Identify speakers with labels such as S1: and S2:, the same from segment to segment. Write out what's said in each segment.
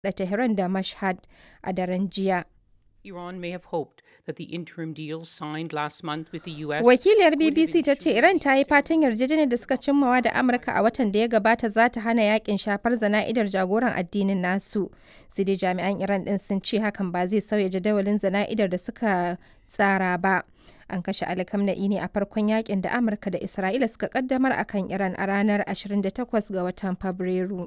S1: da Tehran da Mashhad a daren jiya.
S2: Iran may have hoped that the interim deal signed last month with the US
S1: Wakiliyar BBC ta ce Iran ta yi fatan yarjejeniyar da suka cimmawa da Amurka a watan da ya gabata za ta hana yakin shafar zana'idar jagoran addinin nasu. Sai dai jami'an Iran din sun ce hakan ba zai sauya jadawalin zana'idar da suka tsara ba. An kashe Ali Khamenei ne a farkon yakin da Amurka da Isra'ila suka kaddamar akan Iran a ranar 28 ga watan Fabrairu.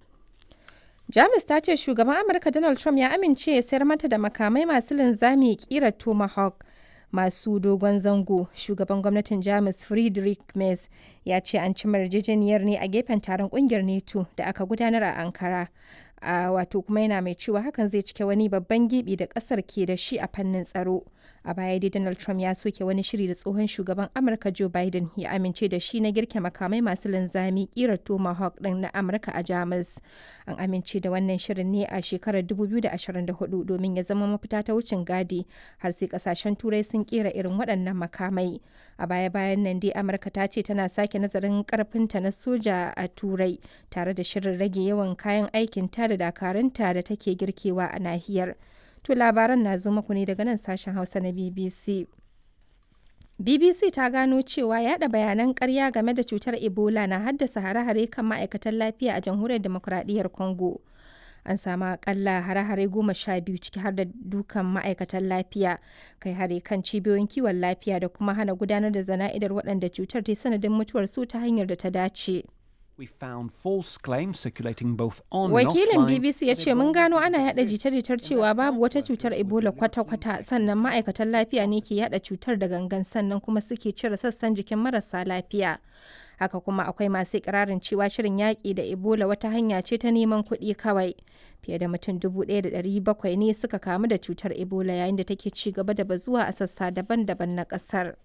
S1: Jamus ta ce shugaban Amurka Donald Trump ya amince ya sayar mata da makamai masu linzami kira Tomahawk masu dogon zango. Shugaban gwamnatin Jamus Friedrich Merz ya ce an ci yarjejeniyar ne a gefen taron kungiyar NATO da aka gudanar a Ankara. a wato kuma yana mai cewa hakan zai cike wani babban gibi da kasar ke da shi a fannin tsaro a baya dai donald trump ya soke wani shiri da tsohon shugaban amurka joe biden ya amince da shi na girke makamai masu linzami kirar tomahawk din na amurka a jamus an amince da wannan shirin ne a shekarar 2024 domin ya zama mafita ta wucin gadi har sai kasashen turai sun kera irin waɗannan makamai a baya bayan nan dai amurka ta ce tana sake nazarin karfinta na soja a turai tare da shirin rage yawan kayan aikin ta da dakarunta da take girkewa a nahiyar. To labaran na zo muku ne daga nan sashen Hausa na BBC. BBC ta gano cewa yada bayanan karya game da cutar Ebola na haddasa hare-hare kan ma'aikatan lafiya a jamhuriyar demokuraɗiyyar Congo. An samu akalla hare-hare goma sha biyu ciki har da dukan ma'aikatan lafiya, kai hare kan cibiyoyin kiwon lafiya da kuma hana gudanar da zana'idar waɗanda cutar ta sanadin mutuwar su ta hanyar da ta dace.
S3: We found false claims circulating both on
S1: Wakilin
S3: and offline.
S1: BBC ya ce mun gano ana yada jita-jitar cewa babu wata cutar Ebola kwata-kwata sannan ma'aikatan lafiya ne ke yada cutar da gangan sannan kuma suke cire sassan jikin marasa lafiya. Haka kuma akwai masu ikirarin cewa shirin yaƙi da Ebola wata hanya ce ta neman kuɗi kawai. Fiye da mutum 1,700 ne suka kamu da cutar Ebola yayin da take ci gaba da bazuwa a sassa daban-daban na ƙasar.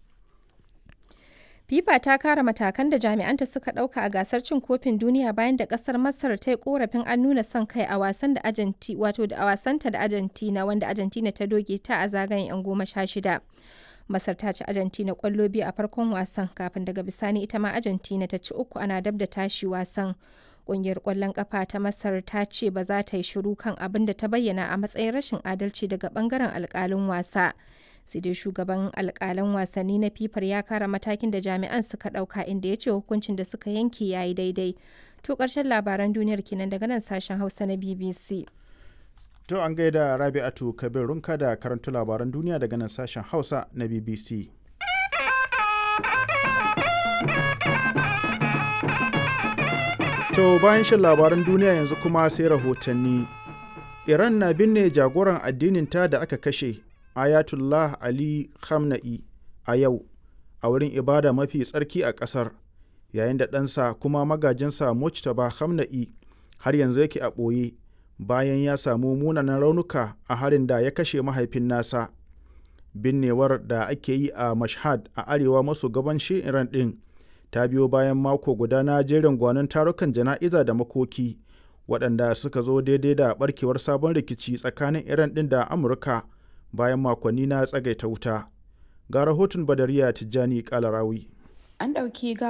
S1: FIFA ta kara matakan da jami'anta suka ɗauka a gasar cin kofin duniya bayan da ƙasar Masar ta yi korafin an nuna son kai a wasan da Argentina wato da a wasanta da Argentina wanda Argentina ta doge ta a zagayen 'yan goma sha shida. Masar ta ci Argentina ƙwallo biyu a farkon wasan kafin daga bisani ita ma Argentina ta ci uku ana dab da tashi wasan. Ƙungiyar ƙwallon ƙafa ta Masar ta ce ba za ta yi shiru kan abin da ta bayyana a matsayin rashin adalci daga ɓangaren alƙalin wasa. sai dai shugaban alkalan wasanni na fifar ya kara matakin da jami'an suka dauka inda ya ce hukuncin da suka yanke ya yi daidai to karshen labaran duniyar kenan daga nan sashen hausa na bbc
S4: To an gaida Rabi'atu Kabir Runka da karanta labaran duniya daga nan sashen Hausa na BBC. To bayan shan labaran duniya yanzu kuma sai rahotanni. Iran na binne jagoran addinin ta da aka kashe Ayatullah Ali Khamenei a yau a wurin ibada mafi tsarki a ƙasar yayin da ɗansa kuma magajinsa Mujtaba Khamenei har yanzu yake a ɓoye bayan ya samu munanan raunuka a harin da ya kashe mahaifin nasa. Binnewar da ake yi a Mashhad a arewa maso gabanshin Iran ɗin ta biyo bayan mako guda na jerin gwanon tarukan jana'iza da makoki waɗanda suka zo daidai da ɓarkewar sabon rikici tsakanin Iran ɗin da Amurka. bayan makonni na tsagaita wuta ga rahoton badariya tijjani kalarawi
S5: an ɗauki